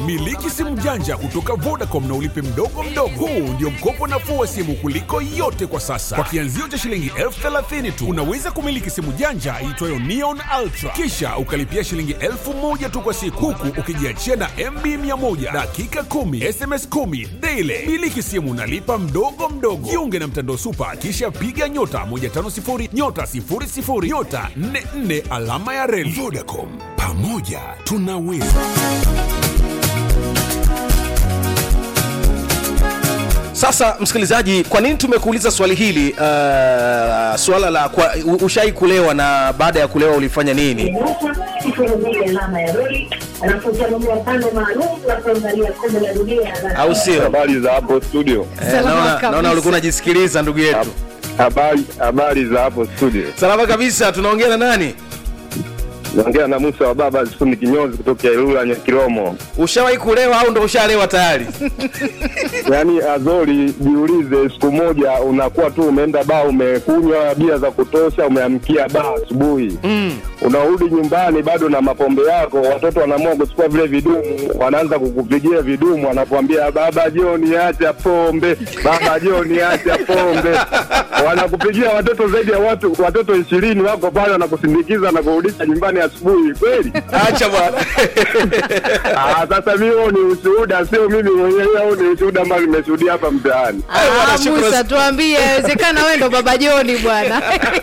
Miliki simu janja kutoka Vodacom na ulipe mdogo mdogo. Huu ndio mkopo nafuu wa simu kuliko yote kwa sasa. Kwa kianzio cha shilingi elfu thelathini tu unaweza kumiliki simu janja iitwayo Neon Ultra, kisha ukalipia shilingi elfu moja tu kwa siku, huku ukijiachia na MB 100 dakika 10 SMS 10 daily. Miliki simu nalipa mdogo mdogo. Jiunge na mtandao Super, kisha piga nyota 150 nyota 00 nyota 44 alama ya reli. Vodacom, pamoja tunaweza. Sasa msikilizaji, kwa nini tumekuuliza swali hili? Uh, swala la kwa, u- ushai kulewa na baada ya kulewa ulifanya nini? alama ya reli alafu utanulia pande maalum la kuangalia kombe la dunia la Au sio? Habari za hapo studio. Eh, Salama naona, kabisa. naona ulikuwa unajisikiliza ndugu yetu. Habari habari za hapo studio. Salama kabisa. Tunaongea na nani? Naongea na Musa wa baba Fundi Kinyozi kutoka Ilula Nyakiromo. Ushawahi kulewa au ndo ushalewa tayari? Yaani Azori, jiulize, siku moja unakuwa tu umeenda baa, umekunywa bia za kutosha, umeamkia baa asubuhi mm. unarudi nyumbani bado na mapombe yako, watoto wanaamua kuchukua vile vidumu, wanaanza kukupigia vidumu, wanakuambia baba Joni, acha pombe, baba Joni, acha pombe. Wanakupigia watoto zaidi ya watu watoto ishirini wako pale, wanakusindikiza na kurudisha nyumbani asubuhi, kweli? Acha bwana. Ah, sasa mimi huo ni ushuhuda, sio mimi mwenyewe, au ni ushuhuda ambao nimeshuhudia hapa mtaani. Eh, bwana, Ah, shukrani. Musa, tuambie, inawezekana wewe ndo baba Joni bwana.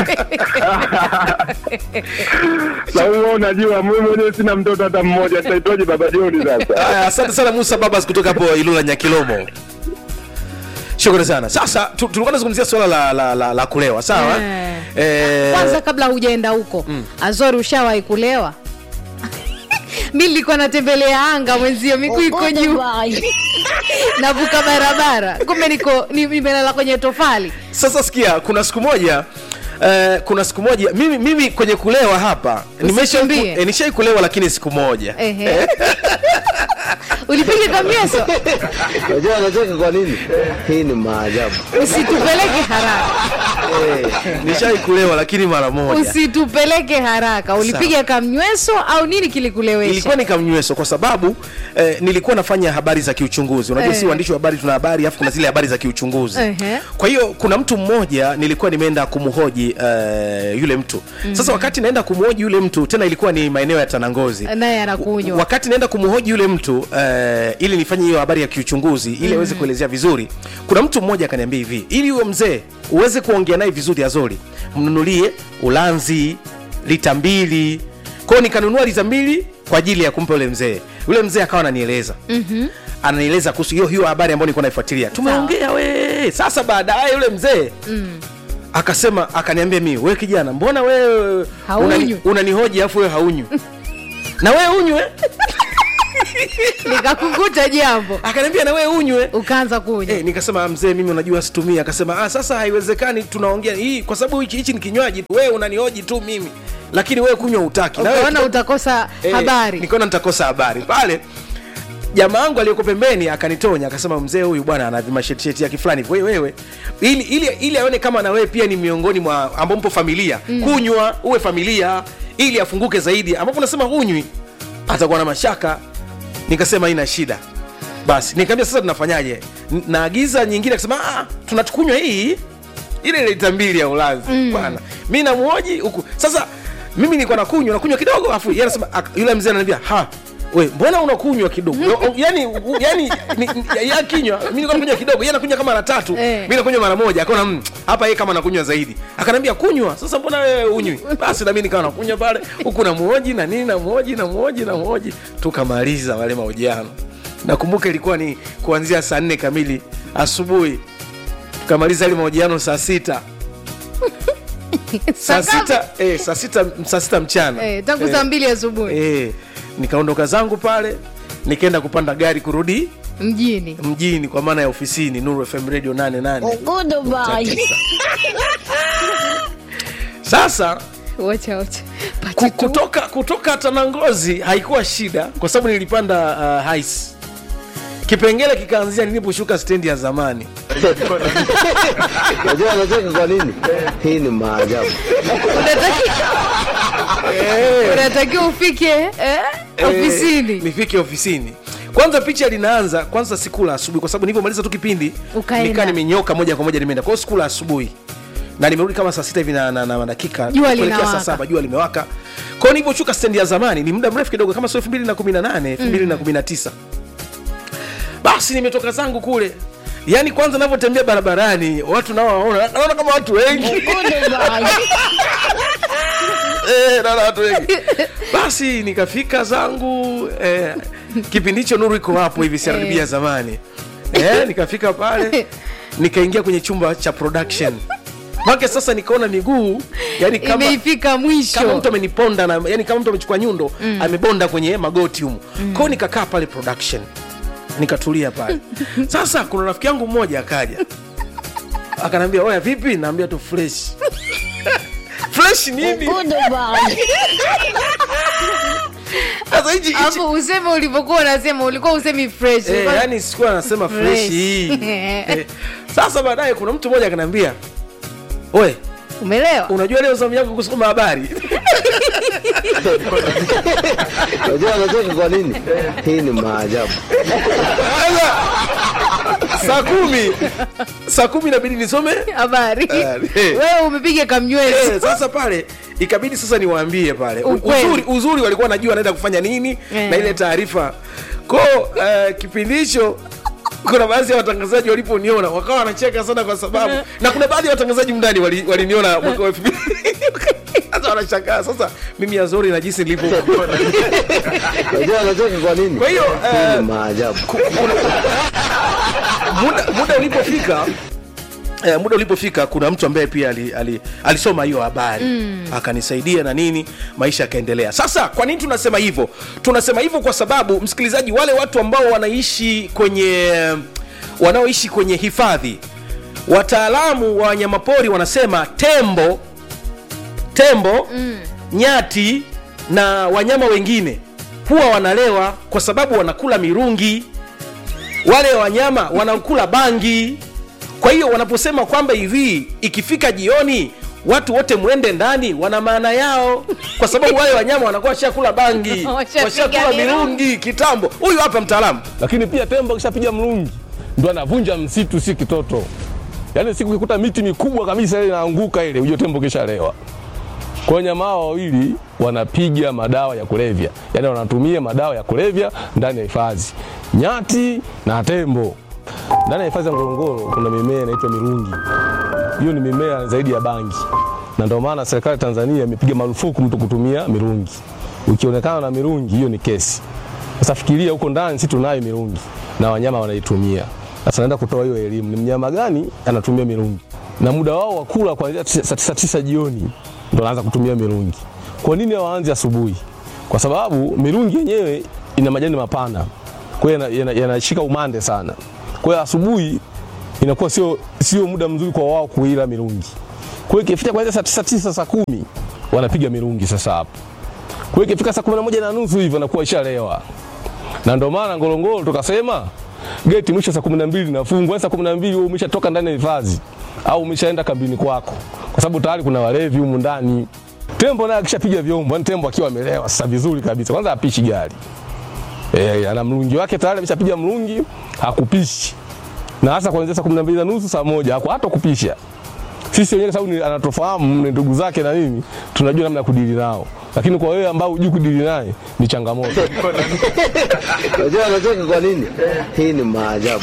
Sasa huo unajua, mimi mwenyewe sina mtoto hata mmoja, nitaitwaje baba Joni sasa? Aya, Asante sana Musa Babas kutoka hapo Ilula Nyakilomo. Shukrani sana. Sasa tu- tulikuwa tunazungumzia swala la, la, la, la kulewa, sawa? Eh. Eh, Kwanza kabla hujaenda huko, Azori ushawahi kulewa? mi nilikuwa natembelea anga mwenzio, miguu iko juu, navuka barabara, kumbe niko ni- nimelala kwenye tofali. Sasa sikia, kuna siku moja Uh, kuna siku moja mimi, mimi kwenye kulewa hapa nimesha Usikimbie. eh, nishai kulewa lakini siku moja Ehe. Ulipiga kamieso, Unajua anacheka kwa nini? Hii ni maajabu. usitupeleke haraka, nishai kulewa lakini mara moja usitupeleke haraka. Ulipiga kamnyweso au nini kilikulewesha? ilikuwa ni kamnyweso kwa sababu eh, nilikuwa nafanya habari za kiuchunguzi unajua Eh. si waandishi wa habari tuna habari alafu kuna zile habari za kiuchunguzi Ehe. kwa hiyo kuna mtu mmoja nilikuwa nimeenda kumhoji eh, yule mtu sasa wakati naenda kumhoji yule mtu tena ilikuwa ni maeneo ya tanangozi naye anakunywa wakati naenda kumhoji yule mtu eh, ili nifanye hiyo habari ya kiuchunguzi ili aweze kuelezea vizuri kuna mtu mmoja akaniambia hivi ili huyo mzee uweze kuongea naye vizuri azori mnunulie ulanzi lita mbili kwao nikanunua lita mbili kwa ajili ya kumpa yule mzee yule mzee akawa ananieleza mm-hmm. ananieleza kuhusu hiyo hiyo habari ambayo nilikuwa naifuatilia tumeongea we sasa baadaye yule mzee mm akasema akaniambia mimi we kijana mbona wewe Haunywi. unani- unanihoji afu wewe haunywi na wewe unywe nikakukuta jambo akaniambia na wewe unywe ukaanza kunywa Eh, nikasema mzee mimi unajua situmii akasema ah, sasa haiwezekani tunaongea hii kwa sababu hichi hichi ni kinywaji wewe unanihoji tu mimi lakini wewe kunywa utaki Na wewe ukaona kidogo- utakosa Eh, habari nikaona nitakosa habari pale jamaa wangu aliyoko pembeni akanitonya akasema mzee huyu bwana ana vimasheti yake fulani hivi. wewe wewe ili ili ili aone kama na wewe pia ni miongoni mwa ambao mpo familia mm. kunywa uwe familia ili afunguke zaidi ambapo unasema hunywi atakuwa na mashaka nikasema ina shida basi nikamwambia sasa tunafanyaje N- naagiza nyingine akasema ah tunatukunywa hii ile lita mbili ya ulanzi mm. bwana mi namuoji huku sasa mimi nilikuwa nakunywa nakunywa kidogo afu yeye anasema ak- yule mzee ananiambia ha we mbona unakunywa kidogo O- o- yani u- yani ni- ni- ya kinywa mimi nilikuwa nakunywa kidogo yeye anakunywa kama mara tatu Eh. mimi nakunywa mara moja akaona mm, hapa yeye kama anakunywa zaidi akanambia kunywa sasa mbona wewe unywi basi na mimi nikawa nakunywa pale huku namuoji na nini namuoji namuoji namuoji tukamaliza wale mahojiano nakumbuka ilikuwa ni kuanzia saa nne kamili asubuhi tukamaliza ile mahojiano saa sita saa Saa ngapi? sita eh, saa sita saa sita mchana Eh, tangu saa mbili asubuhi eh, nikaondoka zangu pale nikaenda kupanda gari kurudi mjini mjini kwa maana ya ofisini Nuru FM Radio 88 sasa wacha wacha ku- Pati tu. kutoka kutoka Tanangozi haikuwa shida kwa sababu nilipanda uh, hais kipengele kikaanzia niliposhuka stendi ya zamani Unajua anacheka kwa nini? Hii ni maajabu. Unataki- unatakiwa ufike eh, Eh, ofisini nifike ofisini kwanza picha linaanza kwanza sikula asubuhi kwa sababu nilivyomaliza tu kipindi Ukaenda. nikaa nimenyoka moja kwa moja nimeenda kwa hiyo sikula asubuhi na nimerudi kama saa sita hivi na, na, na, na dakika Jua kuelekea saa linawaka. saba jua limewaka kwao nilivyoshuka stendi ya zamani ni muda mrefu kidogo kama sio elfu mbili na kumi na nane elfu mbili na kumi na tisa basi nimetoka zangu kule yaani kwanza navyotembea barabarani watu nawaona naona kama watu wengi Eh, naona watu wengi basi nikafika zangu eh, kipindi hicho nuru iko hapo hivi siaribia zamani eh, nikafika pale nikaingia kwenye chumba cha production make sasa nikaona miguu yani kama imeifika kama mwisho mtu ameniponda na yani kama mtu amechukua nyundo mm. amebonda kwenye magoti humu mm. kwao nikakaa pale production nikatulia pale sasa kuna rafiki yangu mmoja akaja akanambia oya vipi naambia tu fresh fresh nini sasa hichi hichi alafu useme ulivyokuwa unasema ulikuwa usemi fresh Eh, Ulikuwa- yani sikuwa nasema fresh Fresh. hii eh, sasa baadaye kuna mtu mmoja akanambia oe umelewa unajua leo zamu yako kusoma habari Unajua anacheka kwa nini? Hii ni maajabu. Sasa, saa kumi saa kumi inabidi nisome habari Habari. wewe umepiga kamnywezi Eh, sasa pale ikabidi sasa niwaambie pale U- Ukweli. uzuri, uzuri walikuwa wanajua anaenda kufanya nini Eh. na ile taarifa ko uh, kipindi hicho kuna baadhi ya watangazaji waliponiona wakawa wanacheka sana kwa sababu na kuna baadhi ya watangazaji mndani wali- waliniona mwaka wa elfu mbili sasa wanashangaa sasa mimi azori na jinsi nilivyo Unajua anacheka kwa nini? Kwa hiyo, hii eh, ni maajabu. muda, muda ulipofika Eh, muda ulipofika kuna mtu ambaye pia ali, ali, alisoma hiyo habari mm. akanisaidia na nini maisha yakaendelea sasa kwa nini tunasema hivyo tunasema hivyo kwa sababu msikilizaji wale watu ambao wanaishi kwenye wanaoishi kwenye hifadhi wataalamu wa wanyamapori wanasema tembo tembo mm. nyati na wanyama wengine huwa wanalewa kwa sababu wanakula mirungi wale wanyama wanakula bangi kwa hiyo wanaposema kwamba hivi ikifika jioni watu wote mwende ndani wana maana yao kwa sababu wale wanyama wanakuwa washakula bangi Washapiga washakula mirungi. mirungi kitambo huyu hapa mtaalamu lakini pia tembo akishapiga mlungi ndo anavunja msitu, si kitoto. Yaani siku ukikuta miti mikubwa kabisa ile inaanguka ile, ujue tembo kishalewa. Kwa hiyo nyama hao wawili wanapiga madawa ya kulevya, yaani wanatumia madawa ya kulevya ndani ya hifadhi, nyati na tembo. Ndani ya hifadhi ya Ngorongoro kuna mimea inaitwa mirungi. Hiyo ni mimea zaidi ya bangi, na ndio maana serikali ya Tanzania imepiga marufuku mtu kutumia mirungi. Ukionekana na mirungi, hiyo ni kesi. Sasa fikiria huko ndani, si tunayo mirungi na wanyama wanaitumia. Sasa naenda kutoa hiyo elimu, ni mnyama gani anatumia mirungi, na muda wao wa kula kuanzia tisa- saa tisa tisa jioni ndo anaanza kutumia mirungi. Kwa nini hawaanzi asubuhi? Kwa sababu mirungi yenyewe ina majani mapana, kwa hiyo yana- yana- yanashika umande sana. Kwa hiyo asubuhi inakuwa sio sio muda mzuri kwa wao kuila mirungi. Kwa hiyo ikifika kuanzia saa tisa tisa saa kumi wanapiga mirungi sasa hapo. Kwa hiyo ikifika saa kumi na moja na nusu hivi anakuwa ishalewa, na ndio maana Ngorongoro tukasema geti mwisho saa kumi na mbili nafungwa. Yaani Saa kumi na mbili wewe umeshatoka ndani ya hifadhi au umeshaenda kambini kwako, kwa sababu tayari kuna walevi humu ndani. Tembo naye akishapiga vyombo, yani tembo akiwa amelewa sasa vizuri kabisa, kwanza apishi gari eh, ana mlungi wake tayari ameshapiga mlungi, hakupishi na hasa kuanzia saa kumi na mbili na nusu saa moja haku- hata kupisha sisi wenyewe kwa sababu ni- anatofahamu ni ndugu zake na nini, tunajua namna ya kudili nao, lakini kwa wewe ambao hujui kudili naye ni changamoto. Unajua anacheka kwa nini? Hii ni maajabu.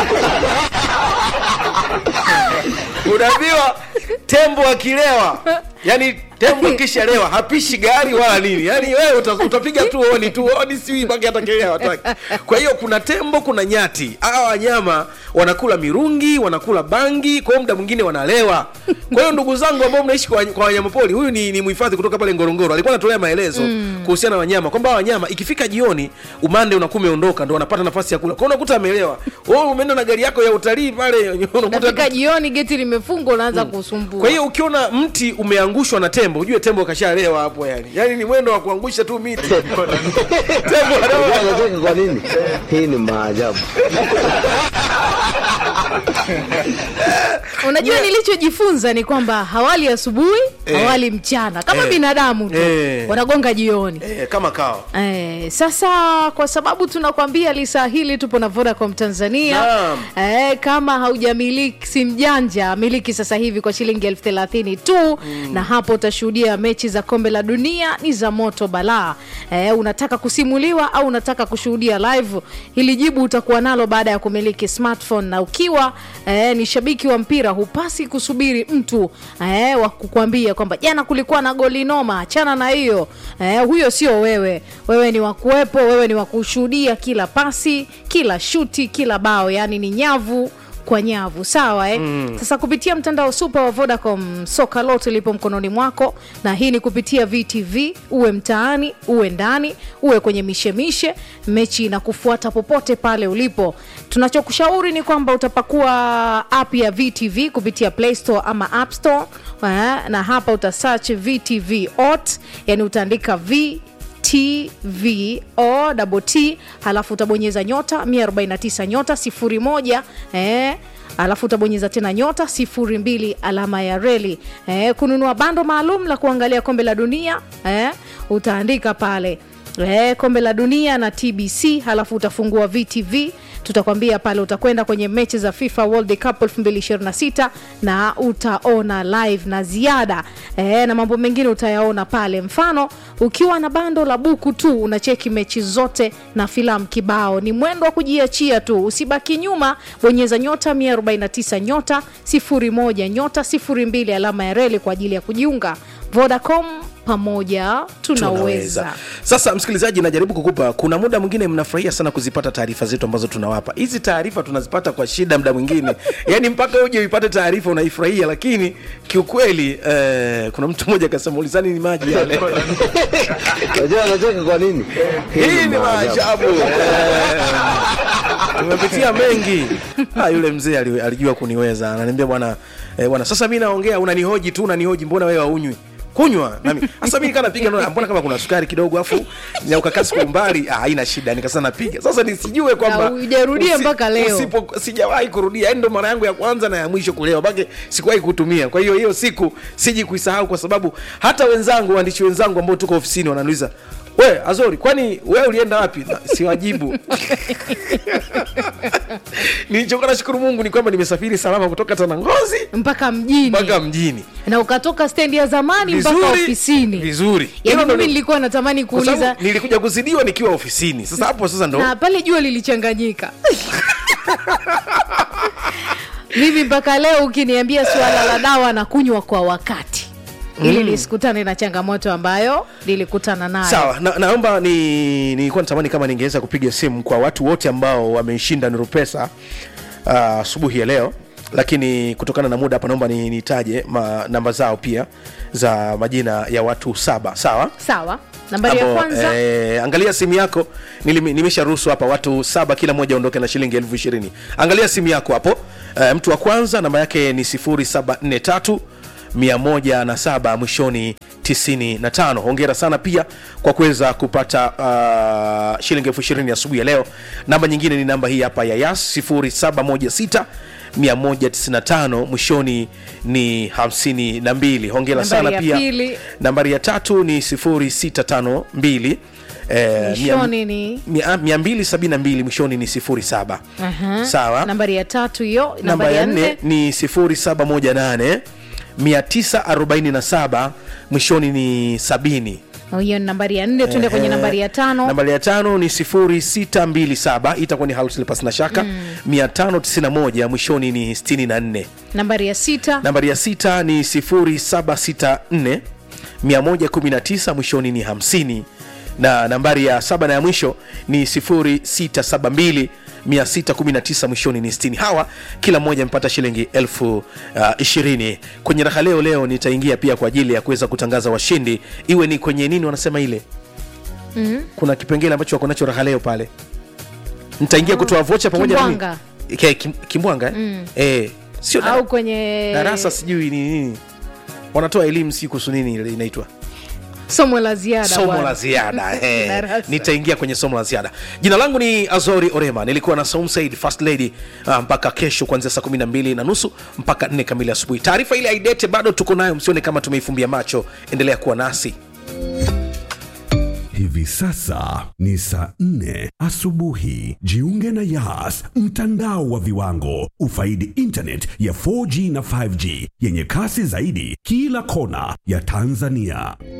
unaambiwa tembo akilewa yani tembo akishalewa hapishi gari wala nini yani wewe uta, utapiga tu oni tu oni siwi baki atakelea wataki kwa hiyo kuna tembo kuna nyati hawa wanyama wanakula mirungi wanakula bangi kwa hiyo muda mwingine wanalewa kwa hiyo ndugu zangu ambao mnaishi kwa, kwa wanyamapori huyu ni, ni mhifadhi kutoka pale ngorongoro alikuwa anatolea maelezo mm. kuhusiana na wanyama kwamba hawa wanyama ikifika jioni umande unakuwa umeondoka ndo wanapata nafasi ya kula kwa hiyo unakuta amelewa wewe umeenda na gari yako ya utalii pale unakuta nafika jioni geti limefungwa unaanza kusumbua kwa hiyo ukiona mti umeangushwa na tembo ujue tembo kashalewa hapo yani yani ni mwendo wa kuangusha tu miti tembo Unajua anaona- anacheka kwa nini? Hii ni maajabu. unajua nilichojifunza ni kwamba hawali asubuhi hawali mchana kama Eh. binadamu tu Eh. wanagonga jioni eh, kama kawa Eh, sasa kwa sababu tunakwambia lisaa hili tupo na Vodacom Tanzania Naam. eh, kama haujamiliki simu janja miliki sasa hivi kwa shilingi elfu thelathini tu na hapo utashuhudia mechi za kombe la dunia ni za moto balaa eh, unataka kusimuliwa au unataka kushuhudia live hili jibu utakuwa nalo baada ya kumiliki smartphone na ukiwa eh, ni shabiki wa mpira hupasi kusubiri mtu eh, wa kukwambia kwamba jana kulikuwa na goli noma achana na hiyo eh, huyo sio wewe wewe ni wakuwepo wewe ni wakushuhudia kila pasi kila shuti kila bao yani ni nyavu kwa nyavu sawa eh? mm. sasa kupitia mtandao super wa vodacom soka lote lipo mkononi mwako na hii ni kupitia vtv uwe mtaani uwe ndani uwe kwenye mishemishe mechi na kufuata popote pale ulipo tunachokushauri ni kwamba utapakua app ya vtv kupitia play store ama app store eh? na hapa utasearch vtv ot yani utaandika v tvo double t halafu utabonyeza nyota 149 nyota 01 eh, alafu utabonyeza tena nyota 02 alama ya reli eh, kununua bando maalum la kuangalia kombe la dunia eh, utaandika pale eh, kombe la dunia na tbc halafu utafungua vtv tutakwambia pale utakwenda kwenye mechi za fifa world cup 2026 na utaona live na ziada e, na mambo mengine utayaona pale mfano ukiwa na bando la buku tu unacheki mechi zote na filamu kibao ni mwendo wa kujiachia tu usibaki nyuma bonyeza nyota 149 nyota 01 nyota 02 alama ya reli kwa ajili ya kujiunga vodacom pamoja tunaweza sasa msikilizaji najaribu kukupa kuna muda mwingine mnafurahia sana kuzipata taarifa zetu ambazo tunawapa hizi taarifa tunazipata kwa shida muda mwingine yaani mpaka uje uipate taarifa unaifurahia lakini kiukweli eh, kuna mtu mmoja akasema ulizani ni maji yale Unajua anacheka kwa nini? hii ni maajabu Eh, tumepitia mengi ah, yule mzee ali- alijua kuniweza ananiambia bwana eh, bwana sasa mi naongea unanihoji tu unanihoji mbona wewe haunywi kunywa nami sasa mi nikaa napiga naona, mbona kama kuna sukari kidogo afu na ukakasi kwa umbali ah, haina shida nikasema napiga sasa nisijue kwamba Na hujarudia mpaka leo. usipo- sijawahi kurudia yani ndo mara yangu ya kwanza na ya mwisho kulewa bake sikuwahi kutumia kwa hiyo hiyo siku siji kuisahau kwa sababu hata wenzangu waandishi wenzangu ambao tuko ofisini wananiuliza we azori kwani wewe ulienda wapi Na, siwajibu nilichokuwa nashukuru mungu ni kwamba nimesafiri salama kutoka tanangozi mpaka mjini mpaka mjini na ukatoka stendi ya zamani mpaka vizuri ofisini vizuri Hilo yani ndo mimi ni- nilikuwa natamani kwa sababu kuuliza nilikuja kuzidiwa nikiwa ofisini sasa hapo sasa ndo na pale jua lilichanganyika mimi mpaka leo ukiniambia suala la dawa na kunywa kwa wakati ili nisikutane na changamoto ambayo nilikutana nayo sawa na, naomba ni nilikuwa natamani kama ningeweza kupiga simu kwa watu wote ambao wameshinda nurupesa asubuhi uh, ya leo lakini kutokana na muda hapa naomba ni- nitaje ma, namba zao pia za majina ya watu saba sawa sawa nambari ya Hapo, kwanza eh, angalia simu yako Nilimi- nimesharuhusu hapa watu saba kila mmoja aondoke na shilingi elfu ishirini angalia simu yako hapo eh, mtu wa kwanza namba yake ni 0743 107 mwishoni 95 hongera sana pia kwa kuweza kupata uh, shilingi elfu ishirini asubuhi ya leo namba nyingine ni namba hii hapa ya yas 0716 195 mwishoni ni 52 hongera Nambari sana ya pia pili. nambari ya tatu ni 0652 eh, Mwishoni ni- mia- mia mbili sabini na mbili mwishoni ni 07 Aha. sawa nambari ya tatu hiyo namba nambari ya ya nne nne ni 0718 947 mwishoni ni 70 hiyo ni nambari ya nne tuende kwenye Ehe. nambari ya tano nambari ya tano ni 0627 itakuwa ni house lipas na shaka 591 mwishoni ni 64 nambari ya sita nambari ya sita ni 0764 119 mwishoni ni 50 na nambari ya saba na ya mwisho ni 0672 619 mwishoni ni 60 hawa kila mmoja amepata shilingi elfu uh, ishirini kwenye raha leo leo nitaingia pia kwa ajili ya kuweza kutangaza washindi iwe ni kwenye nini wanasema ile mm-hmm. kuna kipengele ambacho wako nacho raha leo pale nitaingia kutoa vocha pamoja na Kimbwanga. nini? Ke- kim- kimbwanga eh? mm. eh, sio au kwenye darasa sijui ni nini wanatoa elimu si kuhusu nini ile inaitwa somo la ziada somo bwana. la ziada eh, Darasa. nitaingia kwenye somo la ziada jina langu ni azori orema nilikuwa na Saum Said first lady uh, mpaka kesho kuanzia saa 12 na nusu mpaka 4 kamili asubuhi taarifa ile aidete bado tuko nayo msione kama tumeifumbia macho endelea kuwa nasi Hivi sasa ni saa nne asubuhi. Jiunge na Yas, mtandao wa viwango. Ufaidi internet ya 4G na 5G yenye kasi zaidi kila kona ya Tanzania.